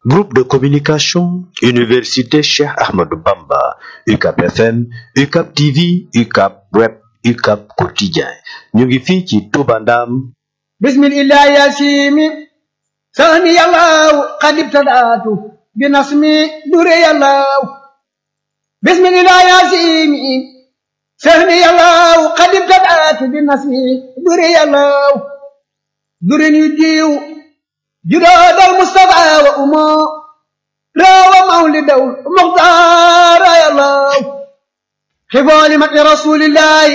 Groupe de communication, Université Cheikh Ahmadou Bamba, UCAP FM, UCAP TV, UCAP Web, UCAP Quotidien. ñu ngi fii ci Touba Ndam. bismillah yasimi sani yàllaw qad ibtadaatu bi nasmi dure yàllaw bismillah yasimi sani yàllaw qad ibtadaatu bi nasmi dure yàllaw dure ñu diw judoodal mustafa wa umo rawa mawlidaw muxtaara yàllaw xibooli mati rasulillahi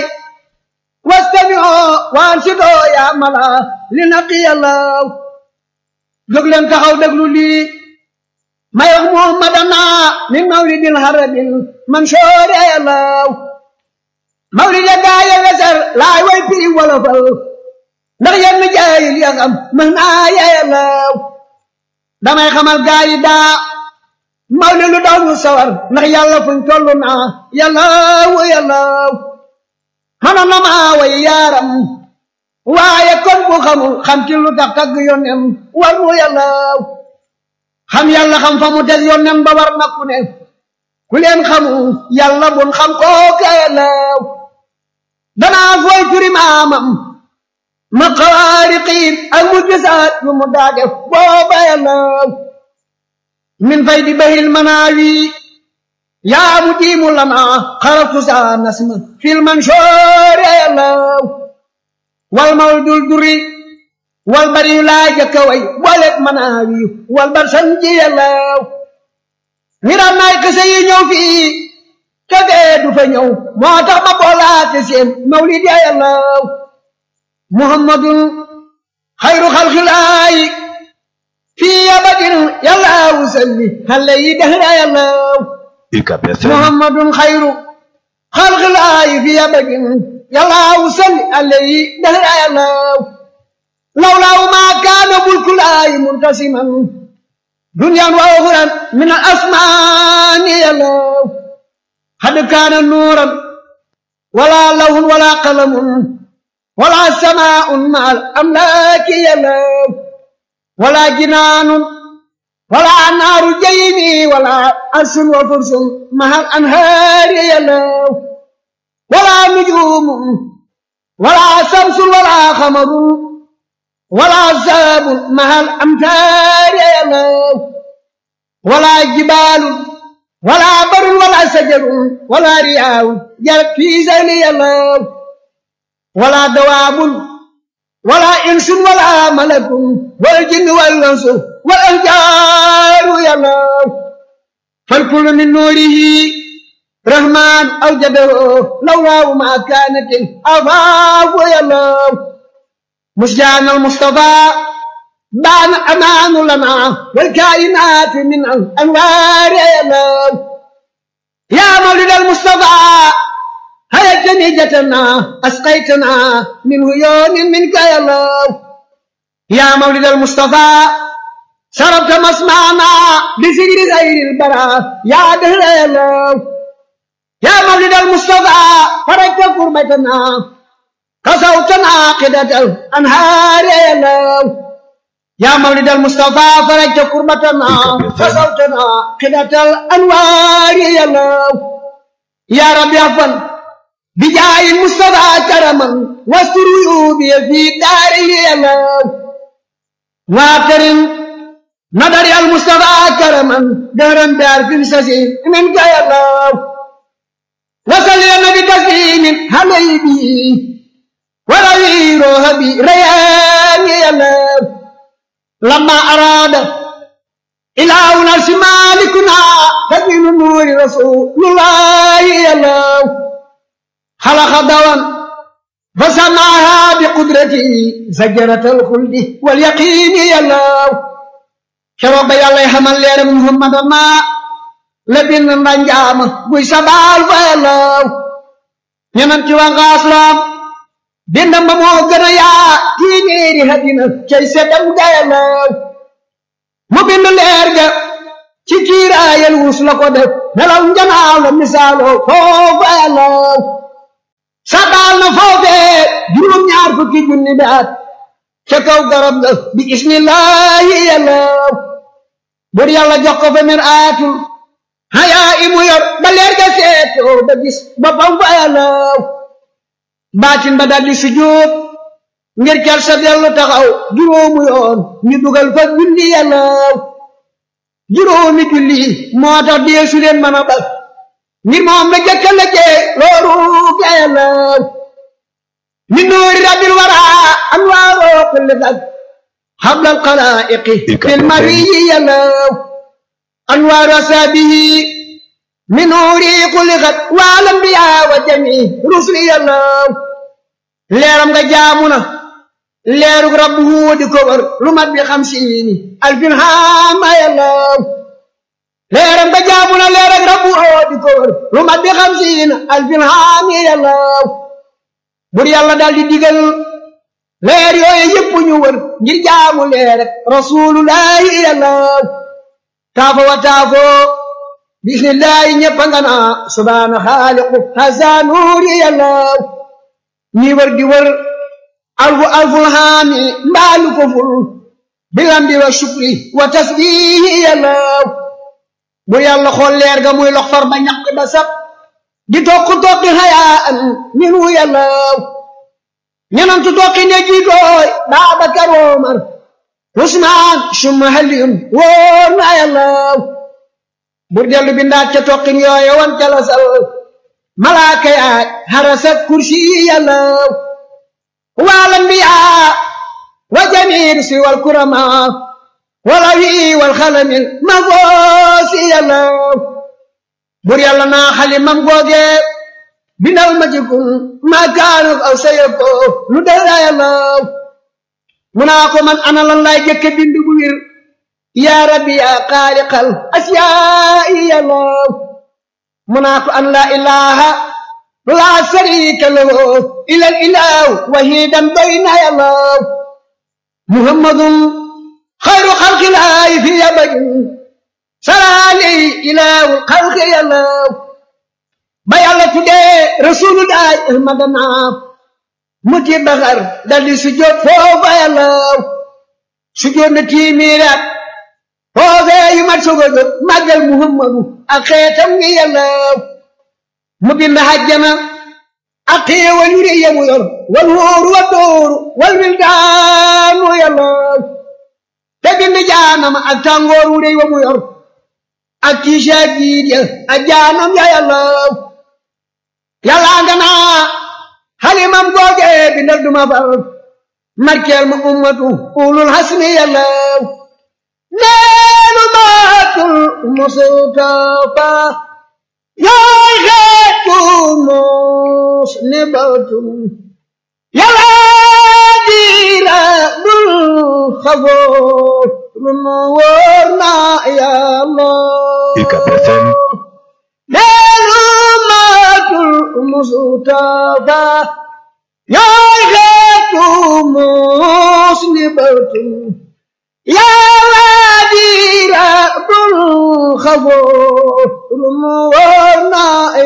واستمعوا وانشدوا يا ملا لنقي الله jóg leen taxaw déglu lii may wax muhammadana min mawlidil harabil mansoor yàllaw mawlid ya gaaye weser laay way piri wolofal ndax yenn jaayil ya xam mën naa yàllaw damay xamal gaayi daa mawlid lu daw ñu sawar ndax yàlla fuñ tollu naa yàllaw yàllaw xana na maa way yaaram waaye kon bu xamul xam ci lu tax tagg yónnem war mu yàllaw xam yàlla xam fa mu teg yónnem ba war na ku ne ku leen xamul yàlla bun xam kooka yàllaw danaa fooy turi maamam ma xawaariqiin ak mu gisaat yu mu daa def booba yàllaw min fay di bahil manaawi yaa mu diimu lana xaratu saa nasma fil mansoor yàllaw wal mawdul duri wal bari yu laa jëkka way bolet manaawi wal bar sanji yàllaw ngiram naay kese yi ñëw fii te fee du fa ñëw moo tax ma boolaate seen mawlid ya yàllaw muhammadun xayru xalxilaayi fii abadin yàllaw salli xale yi dehra yàllaw UCAP FM. محمد خير خلق الله في أبد يلا وسل عليه دهر الله لولا ما كان ملك الله منتسما دنيا وأخرى من الأسمان يلا قد كان نورا ولا لون ولا قلم ولا سماء مع الأملاك يلا ولا جنان ولا نار جيني ولا أرش وفرس مع الأنهار يلو ولا نجوم ولا شمس ولا قمر ولا ساب مع الأمتار يلو ولا جبال ولا بر ولا شجر ولا رياء جرت في زين يلو ولا دواب ولا إنس ولا ملك والجن والأنس والأحجار يلاه فالكل من نوره رحمن أوجده لولا ما كانت الأفاق يلاه مسجان المصطفى بان أمان لنا والكائنات من الأنوار يلاه يا مولد المصطفى هيا جنيجتنا أسقيتنا من عيون منك يا الله يا مولد المصطفى شربت مسمعنا بسجر غير البراء يا دهر يا الله يا مولد المصطفى فرجت كربتنا قصوتنا قدة الأنهار يا الله يا مولد المصطفى فرجت كربتنا قصوتنا قدة الأنوار يا الله يا رب يا فن بجاه المصطفى كرما واستر عيوبي في داري الله واكرم نظر المصطفى كرما دهرا بعرف سسي منك يا الله وصل يا نبي تسليم حبيبي ولوي روحي ريان يا الله لما أراد إلهنا شمالكنا تبين نور رسول الله يا الله خلق دوام فسماها بقدرته زجرة الخلد واليقين يا الله شرب يا الله حمل يا محمد ما لبن رنجام بوي سبال يا الله ñenanti wa ngaaslam dindam ba moo gën a yaa téeméeri hadina cay seddam gayalaw mu bind leer ga ci kiiraayal wus la ko def nelaw njanaaw la misaaloo foofu ayalaw sabaal na foofee juróom ñaar fukki junni bi at ca kaw garab ga bi ismillahi yàllaw bur yàlla jox ko fa mir aatul hayaa imu yor ba leer ga seetoo ba gis boppam fa yàllaw baatin ba daldi sujjóot ngir kel sa dellu taxaw juróomu yoon ñu dugal fa julli yàllaw juróomi julli moo tax deesu leen mën a bal ngir moom la jëkka la jee looru ga yàllaw min nuuri rabbil wara anwaaroo kulli fag hablal xalaa'iqi fil mariyi yàllaw anwaaru asaabihi min nuuri xuliqat wal anbiyaa wa jamii rusuli yàllaw leeram nga jaamu na leerug rabbu di ko wër lu mat bi xamsiini alfin haama yàllaw leeram nga jaamu na leerug rabbu di ko wër lu mat bi xamsiina alfin haami yàllaw bur yàlla daal di digal leer yooyu yëpp ñu wër ngir jaamu leer rek rasulullahi yàllaw taafo wa taafo bismillahi ñëpp nga naa subhaana xaaliqu hasa nuuri yàllaw ñi wër di wër alfu alful haami mbaalu ko ful bilambi wa shukri wa tasbihi yàllaw bu yàlla xool leer ga muy lox far ba ñaq ba sab di tokk tokki hayaan minu yàllaw ñenantu tokki ne jiitooy Baabakar Omar Usmaan summa Aliyun wóor na yàllaw bur dellu bindaat ca tokkin yooye wan ca la sal malaaka yaay harasat kursi yàllaw wal anbiyaa wa jamiir si wal kurama wala wi wal xalamil ma goosi yàllaw bur yàlla naa xalimam googe bindal ma ci kun ma kaanu aw sayako lu dara yàllaw mu naa ko man ana lan laay jëkke bind bu wir yaa rabbi yaa xaaliqal asiyaa'i yàllaw mu naa ko an laa ilaha laa sharika lahu ilal ilahu wahidan bayna yàllaw muhammadun xayru xalqilaahi fi abadin salaali ilaahu xalqi yàllaw ba yàlla tuddee rasulullahi ahmadana muti baxar daldi sujjóot foofa yàllaw sujjóot na tiimiiraat foofee yu mat soog a jóg màggal muhammadu ak xeetam ngi yàllaw mu bind hajjana ak xéewal yu rëy yamu yor wal wóoru wa dóoru wal wildaanu yàllaw te bind jaanama ak tàngoor wu rëy wa mu yor ak tiisa jiit ya ak jaanam ya yàllaw yàllaa nga naa xalimam googe bindal duma far markeel ma ummatu ulul hasmi yàllaw neenu maatul mustafa yooy xeetu mos ni batum yàllaa diira bul xafoo lu nu wóor na yàllaw UCAB FM neenu maatul mustafa yooy xeetu mos ni batum yàlla diira bul xafoo lu nu wóor na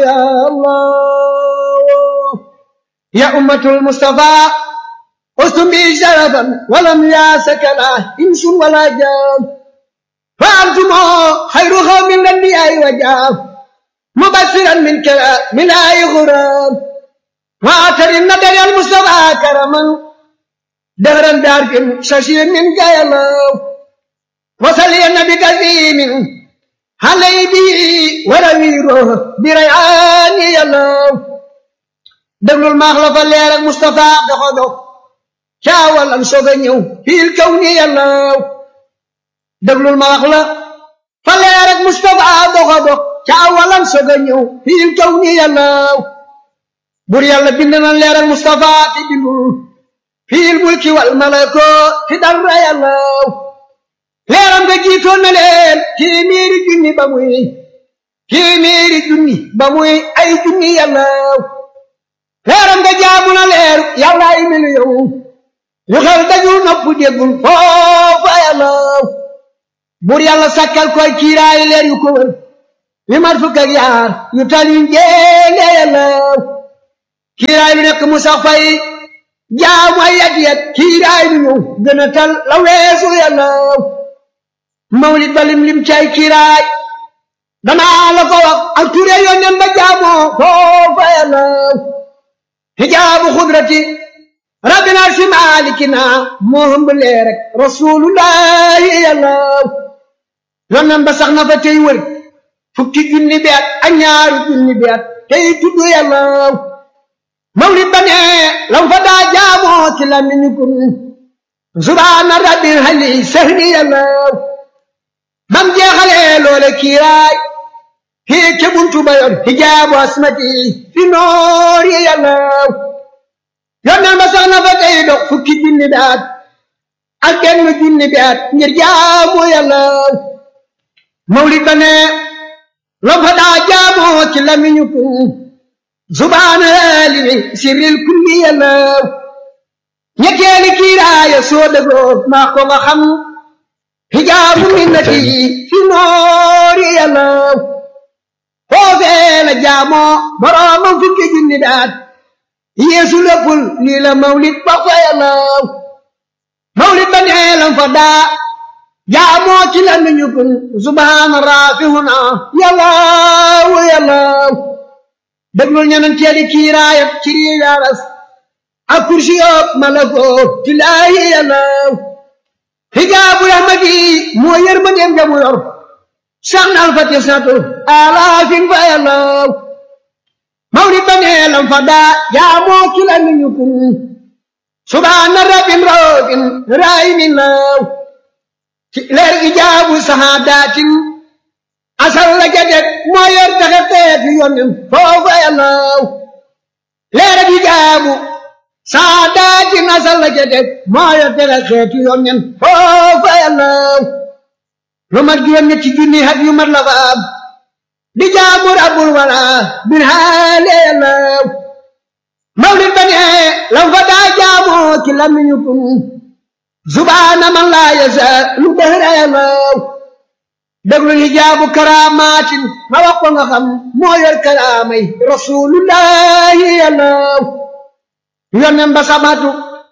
yàllaw ya ummatul mustafa ustum bi sharafan walam yaasaka la insun wala jaan fa antumo xayru xawmin lanbiyaay wa jaam mubashiran min kala min ay xuram wa atarin nadari al mustafa karaman دهرا بعرف ششير من قيلو وصلي النبي كثير علي به ورويره بريعان يلو دبل المخلف اللي على مصطفى دخلو شاول ان سوغنيو في الكون يلو دبل المخلف فاللي على مصطفى دخلو شاول ان سوغنيو في الكون يلو بور يالا بندنا اللي على مصطفى تبلو fii mulki wal malako fi dara yàllaw leeram nga jiitoon na leen téeméeri junni ba muy téeméeri junni ba muy ay junni yàllaw leeram nga jaamu na leer yàlla ay miliyoŋ yu xel dajul nopp déggul foofa yàllaw bur yàlla sakkal koy kiiraay leer yu ko wër yu mat fukk ak yaar yu tal yu njéene yàllaw kiiraay lu nekk mu sax fay jaamu ay yat yat kiiraay lu ñëw gën a tal la weesu yàlla mawlid ba lim lim cay kiiraay danaa la ko wax ak ture yónneen ba jaamoo foofa yàllaw hijaabu xudrati rabbina si maalikina moo hëmb lee rek rasulullahi yàllaw yónneen ba sax na fa tey wër fukki junni bi at ak ñaaru junni bi at tey tudd yàllaw mawlid ba ne lam fa daa jaamoo ci lamiñu kun subhaana rabbil hali sahni yàllaw bam jeexalee loole kiiraay fii ca buntu ba yor hijaabu asmati fi noor yi yàllaw yónneen ba sax na fa tey dox fukki junni bi at ak benn junni bi at ngir jaamu yàllaw mawlid ba ne lam fa daa jaamoo ci lamiñu kun subhaana limi sirril kulli yàllaw ñetteeli kiiraaya soo dëggoo maa ko nga xam hijaabu minnati fi noori yàllaw foofee la jaamoo boroomam fukki junni daat yeesu léppul lii la mawlid ba fa yàllaw mawlid ba nee lam fa daa jaamoo ci la nuñu kun subhaana raafihuna yàllaw yàllaw déglul ñenanteeli kiiraayat ci riidaaras ak kursi yóob malakoo ci laahi yàllaw hijaabu rahmati moo yër ma dem jamu yor sax na alfati satu alaafin fa yàllaw mawlid ba nee lam fa daa jaamoo ki la nuñu kun subhaana rabbin raofin raayimin law ci leer ijaabu sahaadatin asal la jadeg moo yor taxe xeetu yonen foofa yàllaw leer ijaabu saadaati nasal la ca teg moo yor tere xeetu yonnen foofa yàllaw lu mat juróom ñetti junni hat yu mat la fa am di jaamu rabbul wala bin haale yàllaw mawlid ba ne lam fa daa jaamoo ci lamiñu kun subhaana man laa yasa lu dëhra yàllaw déglu hijaabu karaamaatin ma wax ko nga xam moo yor karaamay rasulullahi yàllaw yonen ba samatu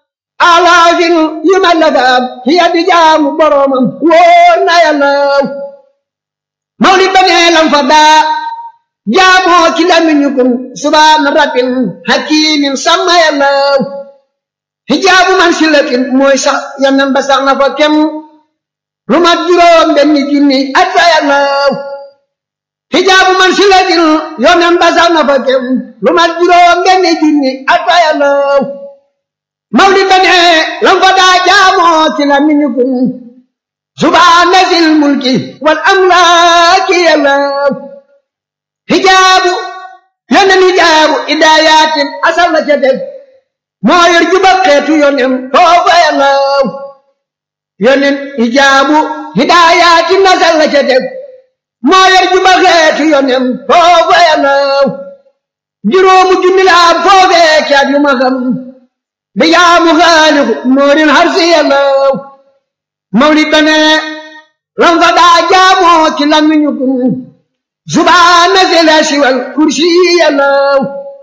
alaafin yu ma la faam hiya di jaamu boromam wóor na yàllaw mawlid ba nee lam fa daa jaamoo ci lamiñu kun subhaana rabbin hakimin sama yàllaw hijaabu man silatin mooy sax yonen ba sax na fa kem lu mat juróom benn junni at fa yàllaw hijaabu man silatin yonen ba sax na fa kem lu mat juróom benn junni at fa yàllaw mawlid ba ne lam fa daa jaamoo ci la miñu kun subhaana sil mulki wal amlaaki yàllaw hijaabu yonen hijaabu idaayatin asal la ca def moo yor juba xeetu yonen foofa yàllaw yonen hijaabu hidaayatin asal la ca def moo yor juba xeetu yonen foofa yàllaw juróomu junni la am foofee caat yu ma xam di jaamu xaaliku moorin harsi yàllaw mawlid ba ne lam fa daa jaamoo ci lamiñu kun subhaana zela siwal kursi yàllaw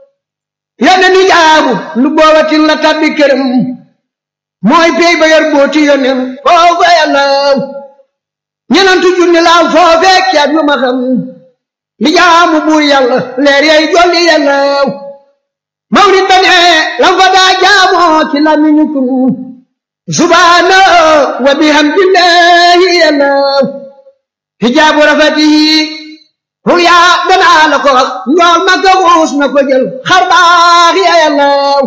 yonen hijaabu lu boobatin la tabbi këram mooy pey ba yor booti yonen foofa yàllaw ñenantu junni la am foofee caat yu ma xam li jaamu buur yàlla leer yay jolli yàllaw mawlid ba ne lam fa daa jaamoo ci lamiñu kun subhaana wa bihamdillahi yàllaw hijaabu rafatihi ruya danaa la ko wax njool ma ko xuus na ko jël xar baax ya yàllaw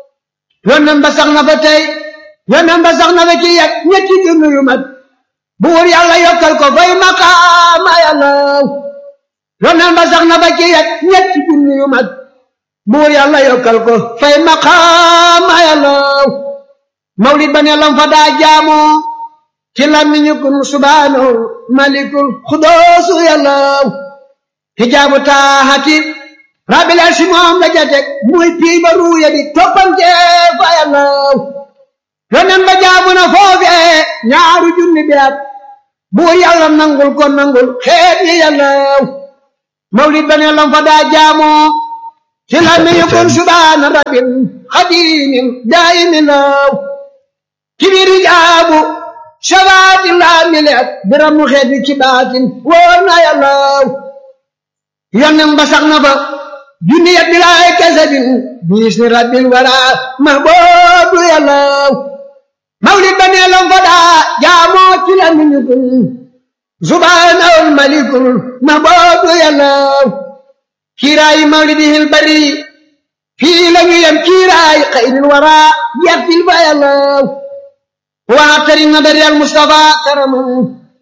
yonen ba sax na fa tey yonen ba sax na fa ci yet ñetti junni yu mat buur yàlla yokkal ko fay maqaama yàllaw yonen ba sax na fa ci yet ñetti junni yu mat buur yàlla yokkal ko fay maqaama yàllaw mawlid ba ne lam fa daa jaamoo ci lamiñu kun subhaanahu malikul xudoosu yàllaw hijaabu taaxati rabbil arsi moom la jatek muy pii ba ruuya di toppante fa yàllaw yonen ba jaamu na foofee ñaaru junni bi at buur yàlla nangul ko nangul xeet yi yàllaw mawlid ba ne lam fa daa jaamoo ci lamiñu kun subhaana rabbil xadimin daayimin law ci biir hijaabu shafaati laa mileet biram mu xeet bi ci baatin wóor na yàlla yonnem ba sax na fa junni ya bilaay kasabin biis ni rabbil wara mahboobu yàlla mawlid ba nee lam fa daa jaamoo ci la miñukun subhaanahul malikul mahboobu yàlla kiiraayi mawlidihil bari fii la ñu yem kiiraayi xayril wara yettil fa yàlla waatari nadari al mustafa karaman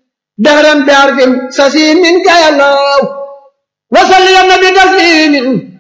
dahran bi arfin sasi min ka yàlla wasalli ya nabi taslimin